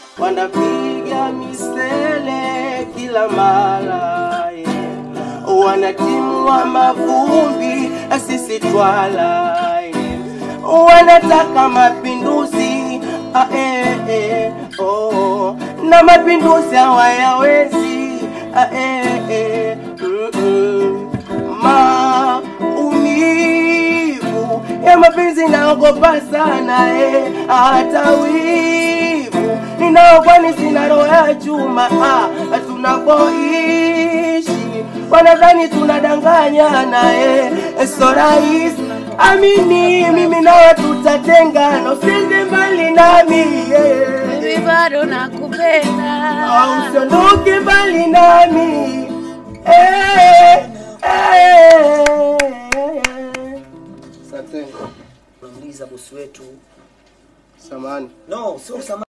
wanapiga misele kila mara yeah. wanatimua mavumbi sisi twala yeah. wanataka mapinduzi ah, eh, eh, oh. na mapinduzi hawayawezi ah, eh, eh, mm, mm. maumivu ya mapenzi naogopa sana eh, hata wivu ninaokwani sina roho ya chuma ah, tunapoishi wanadhani tunadanganyana eh, so rahisi amini mimi nawe tutatengana usiende mbali nami yeah. Baby, bado nakupenda. usiondoke mbali nami eh, eh. Asante. Unamuuliza bosi wetu. Samahani. No, sio